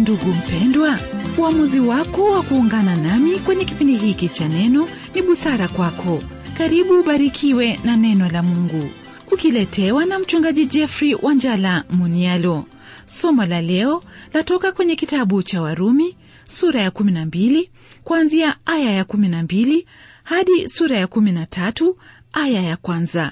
ndugu mpendwa uamuzi wako wa kuungana nami kwenye kipindi hiki cha neno ni busara kwako karibu ubarikiwe na neno la mungu ukiletewa na mchungaji jeffrey wanjala munialo somo la leo latoka kwenye kitabu cha warumi sura ya 12 kuanzia aya ya 12 hadi sura ya 13 aya ya kwanza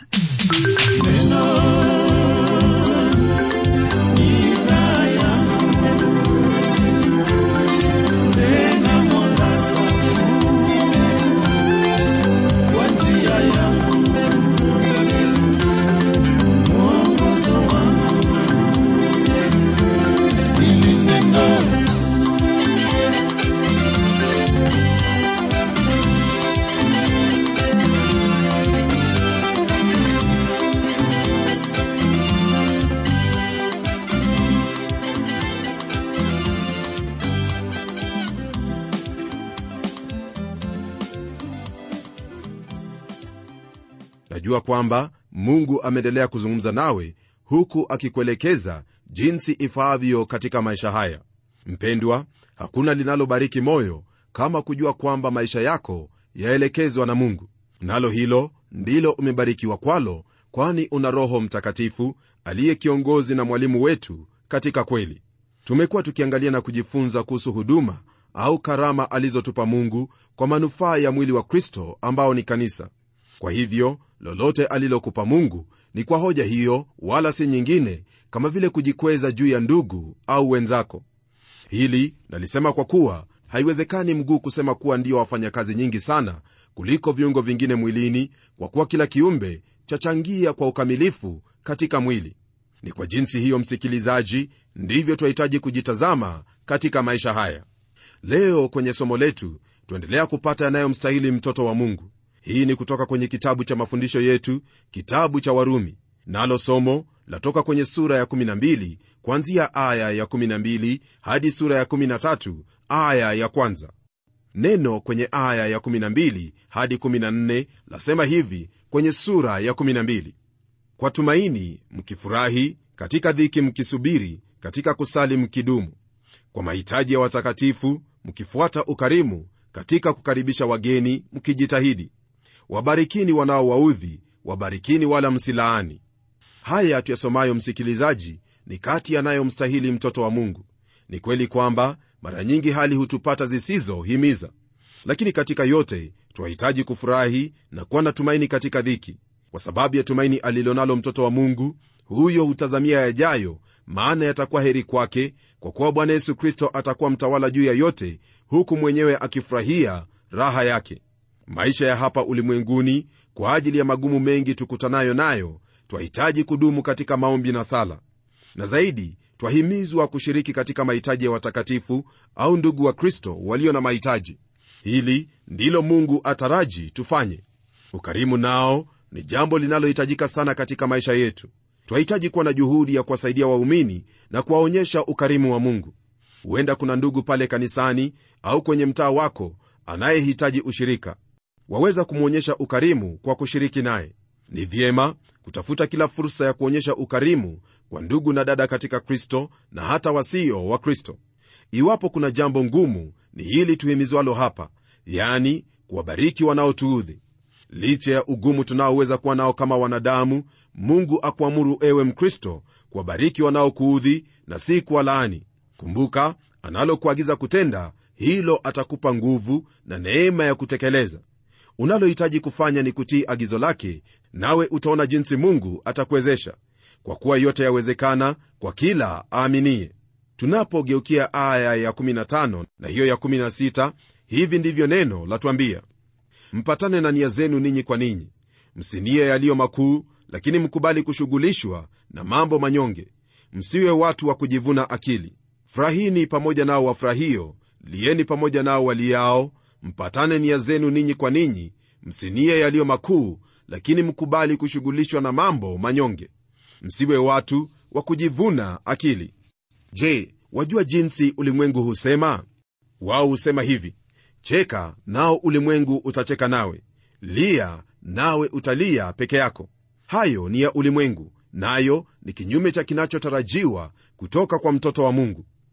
najua kwamba mungu ameendelea kuzungumza nawe huku akikuelekeza jinsi ifaavyo katika maisha haya mpendwa hakuna linalobariki moyo kama kujua kwamba maisha yako yaelekezwa na mungu nalo hilo ndilo umebarikiwa kwalo kwani una roho mtakatifu aliye kiongozi na mwalimu wetu katika kweli tumekuwa tukiangalia na kujifunza kuhusu huduma au karama alizotupa mungu kwa manufaa ya mwili wa kristo ambao ni kanisa kwa hivyo lolote alilokupa mungu ni kwa hoja hiyo wala si nyingine kama vile kujikweza juu ya ndugu au wenzako hili nalisema kwa kuwa haiwezekani mguu kusema kuwa ndio wafanya kazi nyingi sana kuliko viungo vingine mwilini kwa kuwa kila kiumbe chachangia kwa ukamilifu katika mwili ni kwa jinsi hiyo msikilizaji ndivyo twahitaji kujitazama katika maisha haya leo kwenye somo letu tuendelea kupata yanayomstahili mtoto wa mungu hii ni kutoka kwenye kitabu cha mafundisho yetu kitabu cha warumi nalo somo latoka kwenye sura ya 12 kuanzia aya ya 12 hadi sura ya 13 aya ya kwanza neno kwenye aya ya 12 hadi 14 lasema hivi kwenye sura ya 12 kwa tumaini mkifurahi katika dhiki mkisubiri katika kusali mkidumu kwa mahitaji ya watakatifu mkifuata ukarimu katika kukaribisha wageni mkijitahidi wabarikini wanaowaudhi wabarikini wala msilaani haya tuyasomayo msikilizaji ni kati yanayomstahili mtoto wa mungu ni kweli kwamba mara nyingi hali hutupata zisizohimiza lakini katika yote twahitaji kufurahi na kuwa na tumaini katika dhiki kwa sababu ya tumaini alilonalo mtoto wa mungu huyo hutazamia yajayo maana yatakuwa heri kwake kwa kuwa bwana yesu kristo atakuwa mtawala juu ya yote huku mwenyewe akifurahia raha yake maisha ya hapa ulimwenguni kwa ajili ya magumu mengi tukutanayo nayo twahitaji kudumu katika maombi na sala na zaidi twahimizwa kushiriki katika mahitaji ya watakatifu au ndugu wa kristo walio na mahitaji hili ndilo mungu ataraji tufanye ukarimu nao ni jambo linalohitajika sana katika maisha yetu twahitaji kuwa na juhudi ya kuwasaidia waumini na kuwaonyesha ukarimu wa mungu huenda kuna ndugu pale kanisani au kwenye mtaa wako anayehitaji ushirika waweza kumwonyesha ukarimu kwa kushiriki naye ni vyema kutafuta kila fursa ya kuonyesha ukarimu kwa ndugu na dada katika kristo na hata wasio wa kristo iwapo kuna jambo ngumu ni hili tuhimizwalo hapa yani kuwabariki wanaotuudhi licha ya ugumu tunaoweza kuwa nao kama wanadamu mungu akuamuru ewe mkristo kuwabariki wanaokuudhi na si kuwalaani kumbuka analokuagiza kutenda hilo atakupa nguvu na neema ya kutekeleza unalohitaji kufanya ni kutii agizo lake nawe utaona jinsi mungu atakuwezesha kwa kuwa yote yawezekana kwa kila aaminie tunapogeukia aya ya 15 na hiyo ya 16 hivi ndivyo neno latwambia mpatane na nia zenu ninyi kwa ninyi msinie yaliyo makuu lakini mkubali kushughulishwa na mambo manyonge msiwe watu wa kujivuna akili furahini pamoja nao wafurahio lieni pamoja nao waliao mpatane nia zenu ninyi kwa ninyi msinie yaliyo makuu lakini mkubali kushughulishwa na mambo manyonge msiwe watu wa kujivuna akili je wajua jinsi ulimwengu husema wao husema hivi cheka nao ulimwengu utacheka nawe lia nawe utalia peke yako hayo ni ya ulimwengu nayo ni kinyume cha kinachotarajiwa kutoka kwa mtoto wa mungu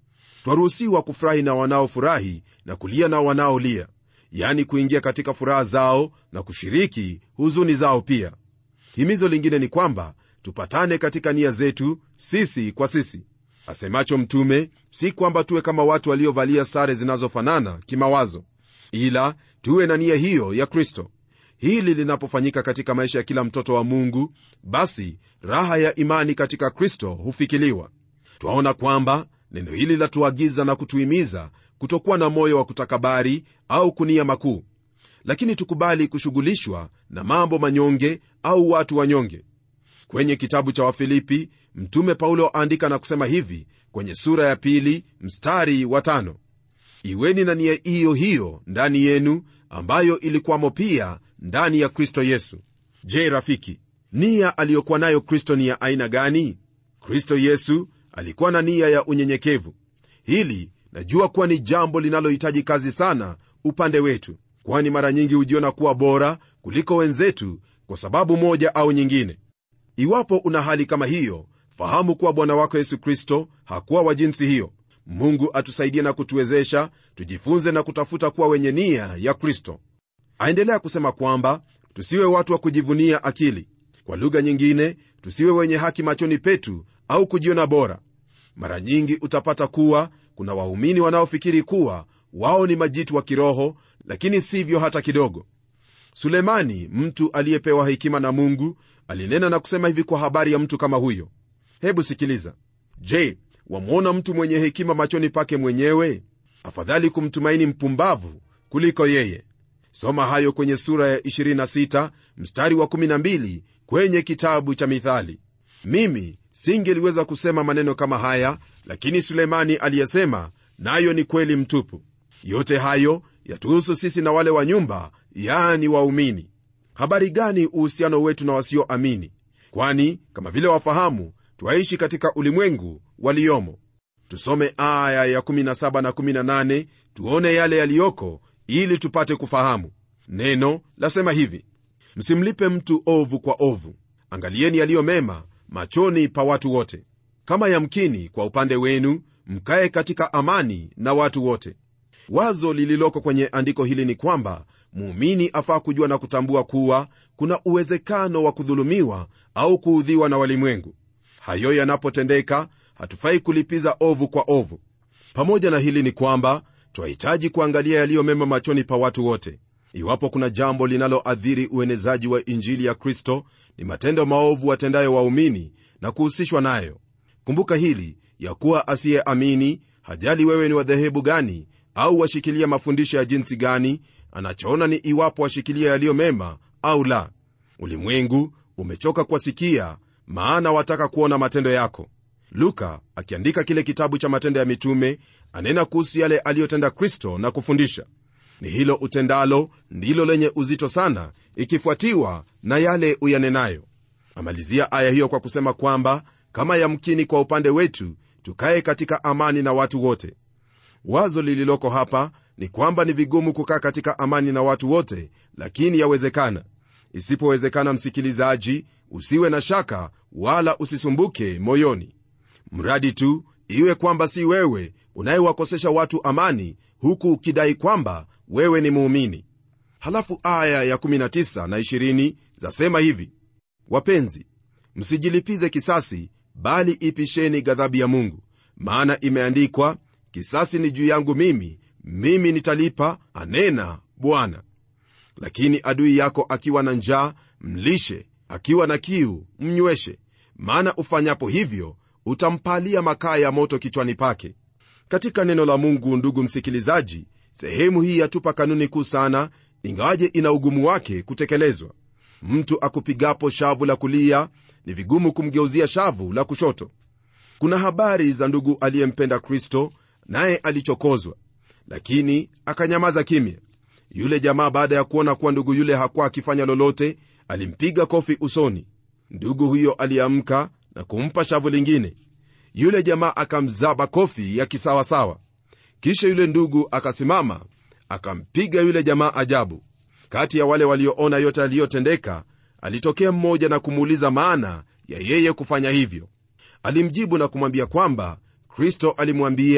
twaruhusiwa kufurahi na wanaofurahi na kulia na wanaolia yani kuingia katika furaha zao na kushiriki huzuni zao pia himizo lingine ni kwamba tupatane katika nia zetu sisi kwa sisi asemacho mtume si kwamba tuwe kama watu waliovalia sare zinazofanana kimawazo ila tuwe na nia hiyo ya kristo hili linapofanyika katika maisha ya kila mtoto wa mungu basi raha ya imani katika kristo hufikiliwa twaona kwamba neno hili latuagiza na kutuhimiza kutokuwa na moyo wa kutakabari au kunia makuu lakini tukubali kushughulishwa na mambo manyonge au watu wanyonge kwenye kitabu cha wafilipi mtume paulo aandika na kusema hivi kwenye sura ya pili mstari wa tano iweni na nia hiyo hiyo ndani yenu ambayo ilikuwamo pia ndani ya kristo yesu je rafiki nia aliyokuwa nayo kristo ni ya aina gani kristo yesu alikuwa na nia ya unyenyekevu hili najua kuwa ni jambo linalohitaji kazi sana upande wetu kwani mara nyingi hujiona kuwa bora kuliko wenzetu kwa sababu moja au nyingine iwapo una hali kama hiyo fahamu kuwa bwana wako yesu kristo hakuwa wa jinsi hiyo mungu atusaidie na kutuwezesha tujifunze na kutafuta kuwa wenye nia ya kristo aendelea kusema kwamba tusiwe watu wa kujivunia akili kwa lugha nyingine tusiwe wenye haki machoni petu au kujiona bora mara nyingi utapata kuwa kuna waumini wanaofikiri kuwa wao ni majitu wa kiroho lakini sivyo hata kidogo sulemani mtu aliyepewa hekima na mungu alinena na kusema hivi kwa habari ya mtu kama huyo hebu sikiliza je wamwona mtu mwenye hekima machoni pake mwenyewe afadhali kumtumaini mpumbavu kuliko yeye soma hayo kwenye sura ya 26 mstari wa 12 kwenye kitabu cha mithali mimi singeliweza kusema maneno kama haya lakini sulemani aliyesema nayo ni kweli mtupu yote hayo yatuhusu sisi na wale wa nyumba yani waumini habari gani uhusiano wetu na wasioamini kwani kama vile wafahamu twaishi katika ulimwengu waliomo tusome aya ya 17 na 18 tuone yale yaliyoko ili tupate kufahamu neno lasema hivi msimlipe mtu ovu kwa ovu angalieni yaliyo mema machoni pa watu wote kama yamkini kwa upande wenu mkaye katika amani na watu wote wazo lililoko kwenye andiko hili ni kwamba muumini afaa kujua na kutambua kuwa kuna uwezekano wa kudhulumiwa au kuudhiwa na walimwengu hayo yanapotendeka hatufai kulipiza ovu kwa ovu pamoja na hili ni kwamba twahitaji kuangalia yaliyo mema machoni pa watu wote iwapo kuna jambo linaloathiri uenezaji wa injili ya kristo ni matendo maovu watendayo waumini na kuhusishwa nayo kumbuka hili ya kuwa asiyeamini hajali wewe ni wadhehebu gani au washikilia mafundisho ya jinsi gani anachoona ni iwapo washikilia yaliyo mema au la ulimwengu umechoka kuwasikia maana wataka kuona matendo yako luka akiandika kile kitabu cha matendo ya mitume anena kuhusu yale aliyotenda kristo na kufundisha ni hilo utendalo ndilo lenye uzito sana ikifuatiwa na yale uyanenayo amalizia aya hiyo kwa kusema kwamba kama yamkini kwa upande wetu tukaye katika amani na watu wote wazo lililoko hapa ni kwamba ni vigumu kukaa katika amani na watu wote lakini yawezekana isipowezekana msikilizaji usiwe na shaka wala usisumbuke moyoni mradi tu iwe kwamba si wewe unayewakosesha watu amani huku ukidai kwamba wewe ni muumini halafu aya ya 19 na 20 zasema hivi wapenzi msijilipize kisasi bali ipisheni ghadhabu ya mungu maana imeandikwa kisasi ni juu yangu mimi mimi nitalipa anena bwana lakini adui yako akiwa na njaa mlishe akiwa na kiu mnyweshe maana ufanyapo hivyo utampalia makaa ya moto kichwani pake katika neno la mungu ndugu msikilizaji sehemu hii yatupa kanuni kuu sana ingawaje ina ugumu wake kutekelezwa mtu akupigapo shavu la kulia ni vigumu kumgeuzia shavu la kushoto kuna habari za ndugu aliyempenda kristo naye alichokozwa lakini akanyamaza kimya yule jamaa baada ya kuona kuwa ndugu yule hakuwa akifanya lolote alimpiga kofi usoni ndugu huyo aliamka na kumpa shavu lingine yule jamaa akamzaba kofi ya kisawasawa kisha yule ndugu akasimama akampiga yule jamaa ajabu kati ya wale walioona yote aliyotendeka alitokea mmoja na kumuuliza maana ya yeye kufanya hivyo alimjibu na kumwambia kwamba kristo alimwambia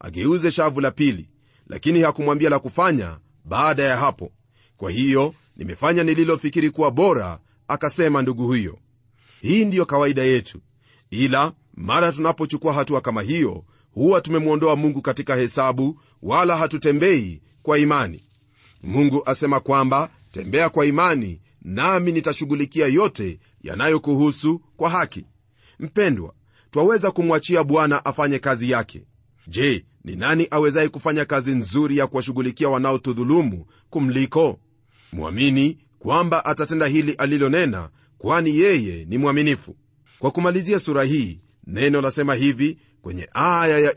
ageuze shavu la pili lakini hakumwambia la kufanya baada ya hapo kwa hiyo nimefanya nililofikiri kuwa bora akasema ndugu huyo hii ndiyo kawaida yetu ila mara tunapochukua hatua kama hiyo huwa tumemwondoa mungu katika hesabu wala hatutembei kwa imani mungu asema kwamba tembea kwa imani nami nitashughulikia yote yanayokuhusu kwa haki mpendwa twaweza kumwachia bwana afanye kazi yake je ni nani awezaye kufanya kazi nzuri ya kuwashughulikia wanaotudhulumu kumliko mwamini kwamba atatenda hili alilonena kwani yeye ni mwaminifu kwa kumalizia sura hii neno lasema hivi kwenye aya ya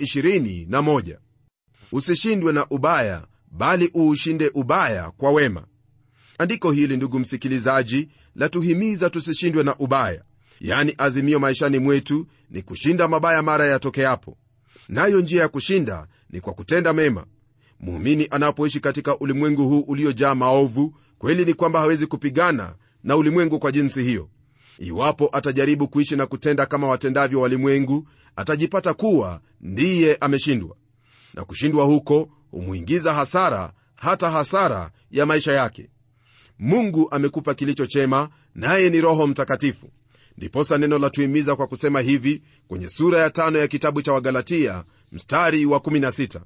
21 usishindwe na ubaya bali uushinde ubaya kwa wema andiko hili ndugu msikilizaji latuhimiza tusishindwe na ubaya yani azimio maishani mwetu ni kushinda mabaya mara yatokeapo nayo njia ya kushinda ni kwa kutenda mema muumini anapoishi katika ulimwengu huu uliojaa maovu kweli ni kwamba hawezi kupigana na ulimwengu kwa jinsi hiyo iwapo atajaribu kuishi na kutenda kama watendavyo walimwengu atajipata kuwa ndiye ameshindwa na kushindwa huko humwingiza hasara hata hasara ya maisha yake mungu amekupa kilicho chema naye ni roho mtakatifu ndiposa neno latuhimiza kwa kusema hivi kwenye sura ya tano ya kitabu cha wagalatia mstari wa 16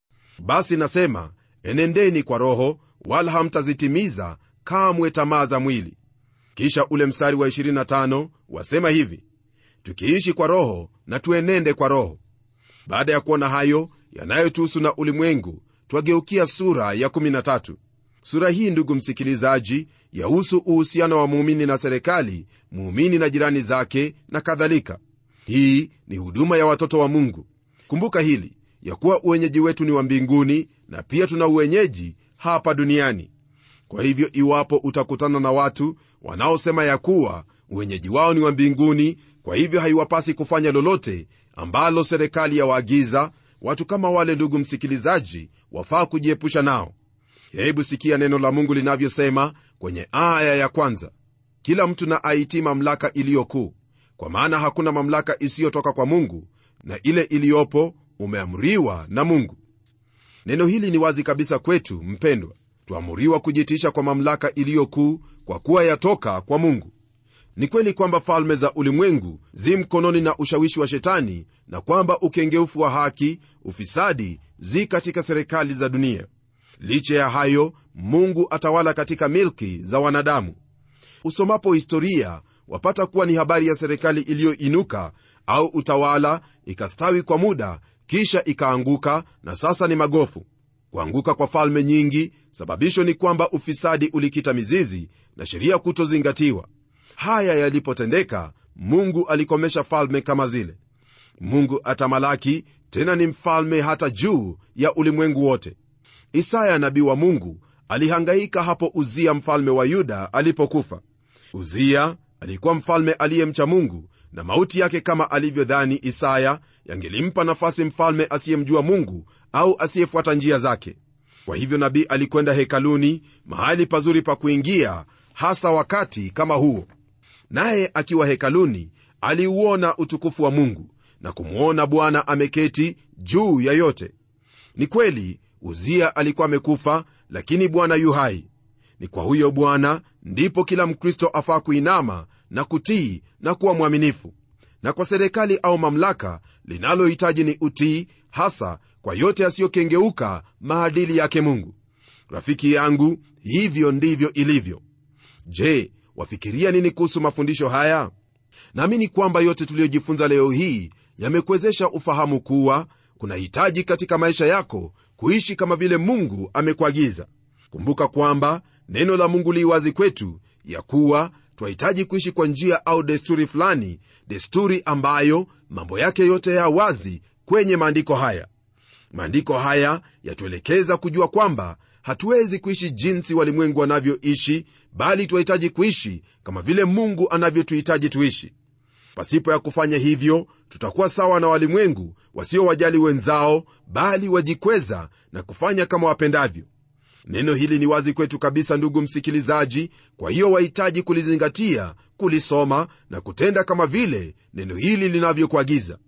basi nasema enendeni kwa roho wala hamtazitimiza kamwe tamaa za mwili kisha ule mstari wa 25 wasema hivi tukiishi kwa roho na tuenende kwa roho baada ya kuona hayo yanayotuhusu na ulimwengu twageukia sura ya 13 sura hii ndugu msikilizaji yahusu uhusiano wa muumini na serikali muumini na jirani zake na kadhalika hii ni huduma ya watoto wa mungu kumbuka hili ya kuwa uwenyeji wetu ni wa mbinguni na pia tuna uwenyeji hapa duniani kwa hivyo iwapo utakutana na watu wanaosema ya kuwa uwenyeji wao ni wa mbinguni kwa hivyo haiwapasi kufanya lolote ambalo serikali yawaagiza watu kama wale ndugu msikilizaji wafaa kujiepusha nao hebu sikia neno la mungu linavyosema kwenye aya ya kwanza kila mtu na aitii mamlaka iliyokuu kwa maana hakuna mamlaka isiyotoka kwa mungu na ile iliyopo umeamriwa na mungu neno hili ni wazi kabisa kwetu mpendwa tuamuriwa kujitiisha kwa mamlaka iliyokuu kwa kuwa yatoka kwa mungu ni kweli kwamba falme za ulimwengu zi mkononi na ushawishi wa shetani na kwamba ukengeufu wa haki ufisadi zi katika serikali za dunia licha ya hayo mungu atawala katika milki za wanadamu usomapo historia wapata kuwa ni habari ya serikali iliyoinuka au utawala ikastawi kwa muda kisha ikaanguka na sasa ni magofu kuanguka kwa falme nyingi sababisho ni kwamba ufisadi ulikita mizizi na sheria kutozingatiwa haya yalipotendeka mungu alikomesha falme kama zile mungu atamalaki tena ni mfalme hata juu ya ulimwengu wote isaya nabii wa mungu alihangaika hapo uzia mfalme wa yuda alipokufa uzia alikuwa mfalme aliyemcha mungu na mauti yake kama alivyodhani isaya yangelimpa nafasi mfalme asiyemjua mungu au asiyefuata njia zake kwa hivyo nabii alikwenda hekaluni mahali pazuri pa kuingia hasa wakati kama huo naye akiwa hekaluni aliuona utukufu wa mungu na kumwona bwana ameketi juu ya yote ni kweli uzia alikuwa amekufa lakini bwana yu hai ni kwa huyo bwana ndipo kila mkristo afaa kuinama na kutii na kuwa mwaminifu na kwa serikali au mamlaka linalohitaji ni utii hasa kwa yote yasiyokengeuka maadili yake mungu rafiki yangu hivyo ndivyo ilivyo je wafikiria nini kuhusu mafundisho haya naamini kwamba yote tuliyojifunza leo hii yamekuwezesha ufahamu kuwa kuna hitaji katika maisha yako kuishi kama vile mungu amekuagiza kumbuka kwamba neno la mungu li wazi kwetu ya kuwa twahitaji kuishi kwa njia au desturi fulani desturi ambayo mambo yake yote ya wazi kwenye maandiko haya maandiko haya yatuelekeza kujua kwamba hatuwezi kuishi jinsi walimwengu wanavyoishi bali twahitaji kuishi kama vile mungu anavyotuhitaji tuishi pasipo ya kufanya hivyo tutakuwa sawa na walimwengu wasiowajali wenzao bali wajikweza na kufanya kama wapendavyo neno hili ni wazi kwetu kabisa ndugu msikilizaji kwa hiyo wahitaji kulizingatia kulisoma na kutenda kama vile neno hili linavyokuagiza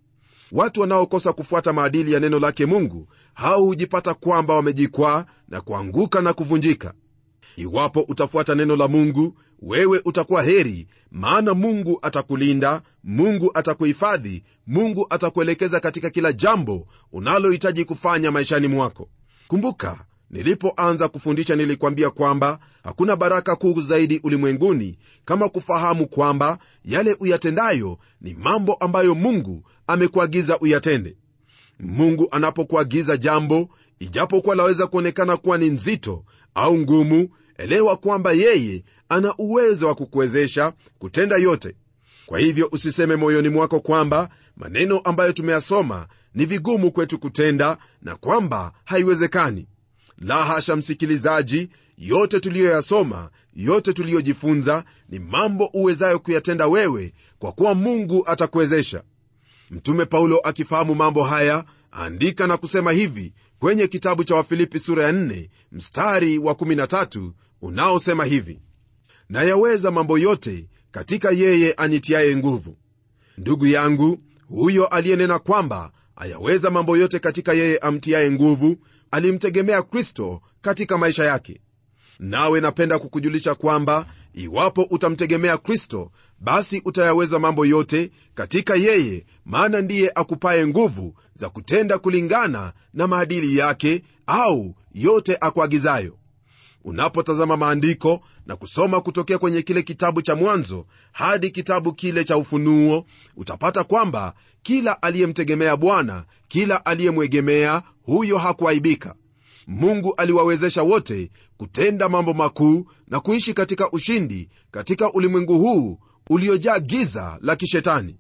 watu wanaokosa kufuata maadili ya neno lake mungu hao hujipata kwamba wamejikwaa na kuanguka na kuvunjika iwapo utafuata neno la mungu wewe utakuwa heri maana mungu atakulinda mungu atakuhifadhi mungu atakuelekeza katika kila jambo unalohitaji kufanya maishani mwako kumbuka nilipoanza kufundisha nilikwambia kwamba hakuna baraka kuu zaidi ulimwenguni kama kufahamu kwamba yale uyatendayo ni mambo ambayo mungu amekuagiza uyatende mungu anapokuagiza jambo ijapokuwa laweza kuonekana kuwa ni nzito au ngumu elewa kwamba yeye ana uwezo wa kukuwezesha kutenda yote kwa hivyo usiseme moyoni mwako kwamba maneno ambayo tumeyasoma ni vigumu kwetu kutenda na kwamba haiwezekani la hasha msikilizaji yote tuliyoyasoma yote tuliyojifunza ni mambo uwezayo kuyatenda wewe kwa kuwa mungu atakuwezesha mtume paulo akifahamu mambo haya andika na kusema hivi kwenye kitabu cha wafilipi sura ya 4 mstari wa 13 unaosema hivi nayaweza mambo yote katika yeye anitiaye nguvu ndugu yangu huyo aliyenena kwamba ayaweza mambo yote katika yeye amtiaye nguvu alimtegemea kristo katika maisha yake nawe napenda kukujulisha kwamba iwapo utamtegemea kristo basi utayaweza mambo yote katika yeye maana ndiye akupaye nguvu za kutenda kulingana na maadili yake au yote akuagizayo unapotazama maandiko na kusoma kutokea kwenye kile kitabu cha mwanzo hadi kitabu kile cha ufunuo utapata kwamba kila aliyemtegemea bwana kila aliyemwegemea huyo hakuaibika mungu aliwawezesha wote kutenda mambo makuu na kuishi katika ushindi katika ulimwengu huu uliojaa giza la kishetani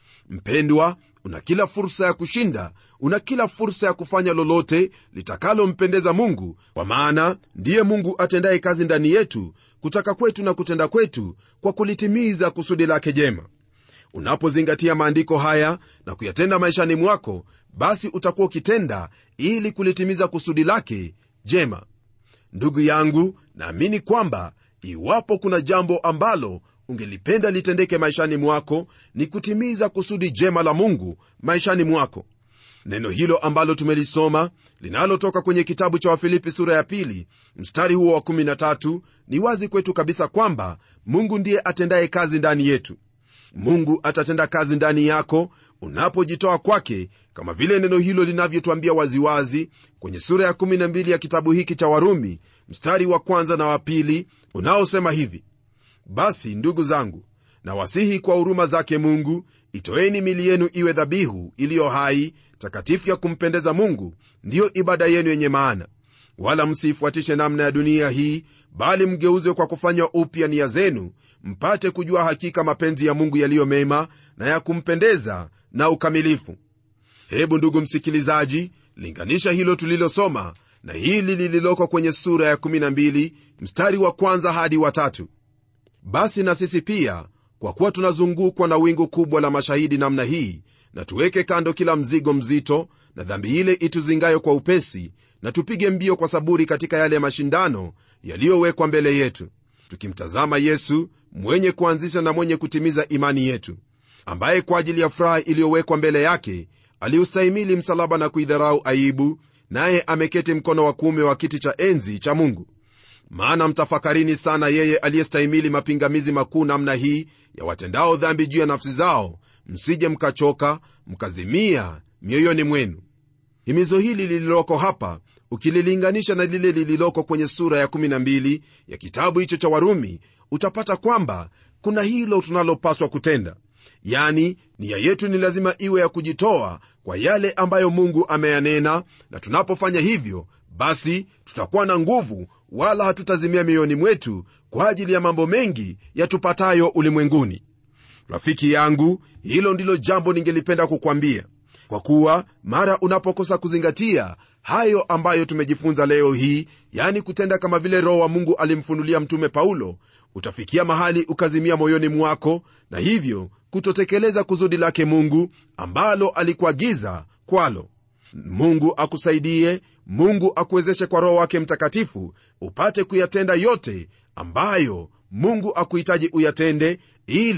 mpendwa una kila fursa ya kushinda una kila fursa ya kufanya lolote litakalompendeza mungu kwa maana ndiye mungu atendaye kazi ndani yetu kutaka kwetu na kutenda kwetu kwa kulitimiza kusudi lake jema unapozingatia maandiko haya na kuyatenda maishani mwako basi utakuwa ukitenda ili kulitimiza kusudi lake jema ndugu yangu naamini kwamba iwapo kuna jambo ambalo ungelipenda litendeke maishani mwako ni kutimiza kusudi jema la mungu maishani mwako neno hilo ambalo tumelisoma linalotoka kwenye kitabu cha wafilipi sura ya pili mstari huo wa 13 ni wazi kwetu kabisa kwamba mungu ndiye atendaye kazi ndani yetu mungu atatenda kazi ndani yako unapojitoa kwake kama vile neno hilo linavyotwambia waziwazi kwenye sura ya 12 ya kitabu hiki cha warumi mstari wa kwanza na wa pili unaosema hivi basi ndugu zangu na wasihi kwa huruma zake mungu itoeni mili yenu iwe dhabihu iliyo hai takatifu ya kumpendeza mungu ndiyo ibada yenu yenye maana wala msiifuatishe namna ya dunia hii bali mgeuzwe kwa kufanywa upya nia zenu mpate kujua hakika mapenzi ya mungu yaliyo mema na ya kumpendeza na ukamilifu hebu ndugu msikilizaji linganisha hilo tulilosoma na hili lililoko kwenye sura ya 12 mstari wa kwanza hadi watatu basi na sisi pia kwa kuwa tunazungukwa na wingu kubwa la mashahidi namna hii na tuweke kando kila mzigo mzito na dhambi ile ituzingayo kwa upesi na tupige mbio kwa saburi katika yale mashindano yaliyowekwa mbele yetu tukimtazama yesu mwenye kuanzisha na mwenye kutimiza imani yetu ambaye kwa ajili ya furaha iliyowekwa mbele yake aliustahimili msalaba na kuidharau aibu naye ameketi mkono wa kuume wa kiti cha enzi cha mungu maana mtafakarini sana yeye aliyestahimili mapingamizi makuu namna hii ya watendao dhambi juu ya nafsi zao msije mkachoka mkazimia mioyoni mwenu himizo hili lililoko hapa ukililinganisha na lile lililoko kwenye sura ya 12 ya kitabu hicho cha warumi utapata kwamba kuna hilo tunalopaswa kutenda yani nia yetu ni lazima iwe ya kujitoa kwa yale ambayo mungu ameyanena na tunapofanya hivyo basi tutakuwa na nguvu wala hatutazimia mioyoni mwetu kwa ajili ya mambo mengi yatupatayo ulimwenguni rafiki yangu hilo ndilo jambo ningelipenda kukwambia kwa kuwa mara unapokosa kuzingatia hayo ambayo tumejifunza leo hii yani kutenda kama vile roho wa mungu alimfunulia mtume paulo utafikia mahali ukazimia moyoni mwako na hivyo kutotekeleza kusudi lake mungu ambalo alikuagiza kwalo mungu akusaidie mungu akuwezeshe kwa roho wake mtakatifu upate kuyatenda yote ambayo mungu akuhitaji uyatende ili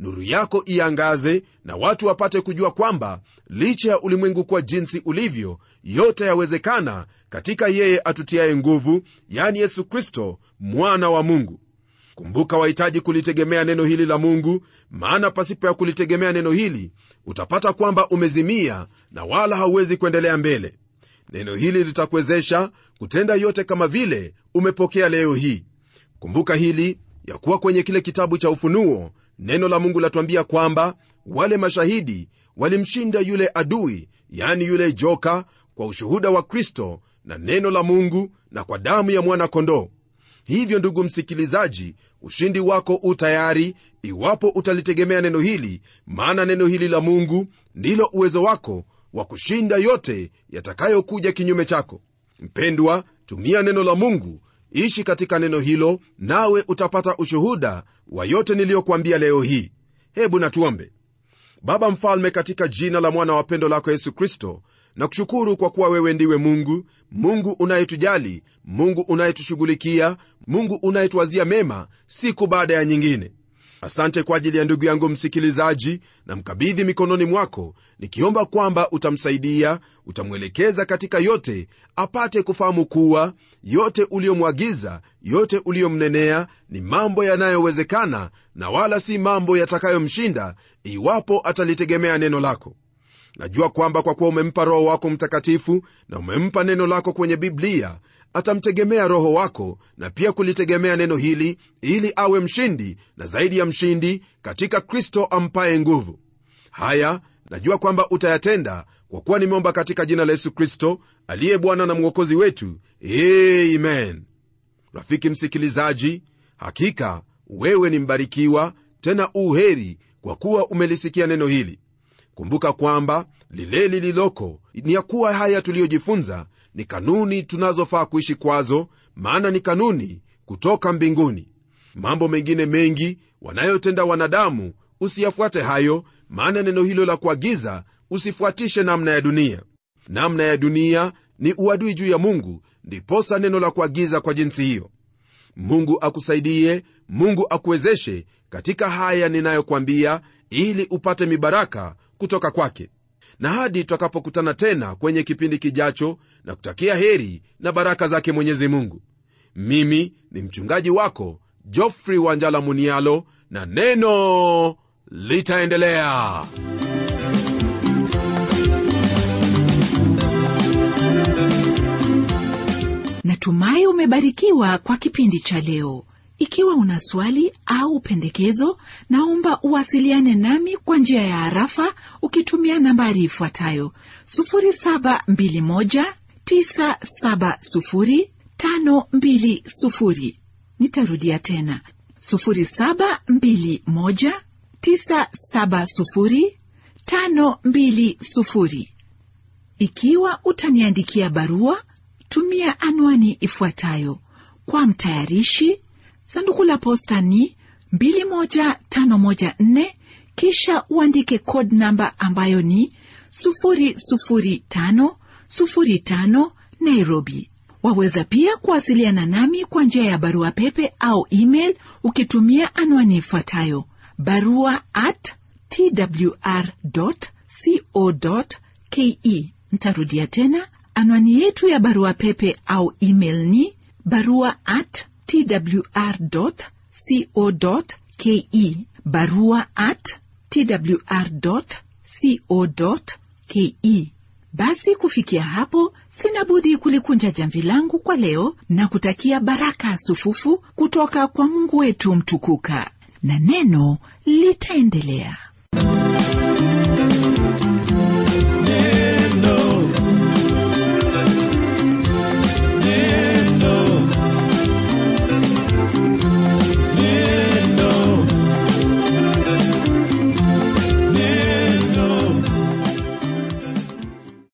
nuru yako iangaze na watu wapate kujua kwamba licha ya ulimwengu kuwa jinsi ulivyo yote yawezekana katika yeye atutiaye nguvu yani yesu kristo mwana wa mungu kumbuka wahitaji kulitegemea neno hili la mungu maana pasipo ya kulitegemea neno hili utapata kwamba umezimia na wala hauwezi kuendelea mbele neno hili litakuwezesha kutenda yote kama vile umepokea leo hii kumbuka hili ya kuwa kwenye kile kitabu cha ufunuo neno la mungu latuambia kwamba wale mashahidi walimshinda yule adui yani yule joka kwa ushuhuda wa kristo na neno la mungu na kwa damu ya mwana-kondoo hivyo ndugu msikilizaji ushindi wako u tayari iwapo utalitegemea neno hili maana neno hili la mungu ndilo uwezo wako wa kushinda yote yatakayokuja kinyume chako mpendwa tumia neno la mungu ishi katika neno hilo nawe utapata ushuhuda wa yote niliyokuambia leo hii hebu natuombe baba mfalme katika jina la mwana wa pendo lako yesu kristo na kushukuru kwa kuwa wewe ndiwe mungu mungu unayetujali mungu unayetushughulikia mungu unayetuwazia mema siku baada ya nyingine asante kwa ajili ya ndugu yangu msikilizaji na mkabidhi mikononi mwako nikiomba kwamba utamsaidia utamwelekeza katika yote apate kufahamu kuwa yote uliyomwagiza yote uliyomnenea ni mambo yanayowezekana na wala si mambo yatakayomshinda iwapo atalitegemea neno lako najua kwamba kwa kuwa umempa roho wako mtakatifu na umempa neno lako kwenye biblia atamtegemea roho wako na pia kulitegemea neno hili ili awe mshindi na zaidi ya mshindi katika kristo ampaye nguvu haya najua kwamba utayatenda kwa kuwa nimeomba katika jina la yesu kristo aliye bwana na mwokozi wetu amen rafiki msikilizaji hakika wewe ni mbarikiwa tena uheri kwa kuwa umelisikia neno hili kumbuka kwamba lile lililoko ni ya kuwa haya tuliyojifunza ni kanuni tunazofaa kuishi kwazo maana ni kanuni kutoka mbinguni mambo mengine mengi wanayotenda wanadamu usiyafuate hayo maana neno hilo la kuagiza usifuatishe namna ya dunia namna ya dunia ni uadui juu ya mungu ndiposa neno la kuagiza kwa jinsi hiyo mungu akusaidie mungu akuwezeshe katika haya ninayokwambia ili upate mibaraka kutoka kwake na hadi tutakapokutana tena kwenye kipindi kijacho na kutakia heri na baraka zake mwenyezi mungu mimi ni mchungaji wako jofrey wanjala munialo na neno litaendelea natumai umebarikiwa kwa kipindi cha leo ikiwa una swali au pendekezo naomba uwasiliane nami kwa njia ya harafa ukitumia nambari ifuatayo 721970520 nitarudia tena 721970520 ikiwa utaniandikia barua tumia anwani ifuatayo kwa mtayarishi sanduku la posta ni 21514 kisha uandike code namba ambayo ni 00505 nairobi waweza pia kuwasiliana nami kwa njia ya barua pepe au email ukitumia anwani ifuatayo barua at twr co ke ntarudia tena anwani yetu ya barua pepe au email ni barua at twr.co.ke barua at twr.co.ke basi kufikia hapo sina budi kulikunja jamvi langu kwa leo na kutakia baraka sufufu kutoka kwa mungu wetu mtukuka na neno litaendelea neno